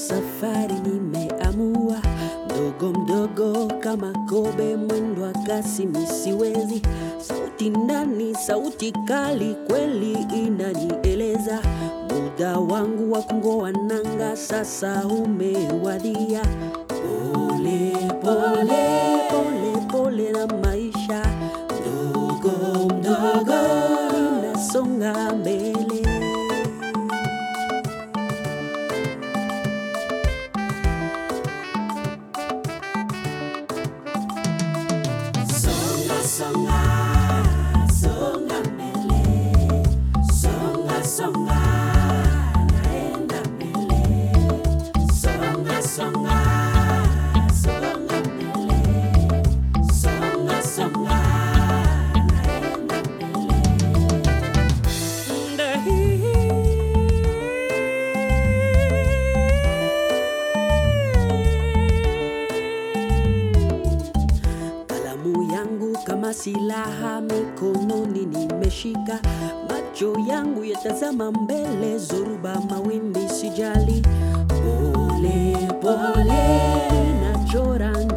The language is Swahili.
safari nimeamua, mdogo mdogo kama kobe, mwendo wa kasi misiwezi, sauti ndani, sauti kali, kweli inanieleza muda wangu wa kung'oa nanga sasa umewadia. Pole pole pole pole na maisha, mdogo mdogo ninasonga mbele. Songa, songa, songa mbele. Songa, songa, naenda mbele. Songa, songa, songa mbele. Songa, songa, naenda mbele. Kalamu yangu kama silaha mikononi nimeshika, macho yangu yatazama mbele, zoruba mawimbi sijali. Pole pole nachora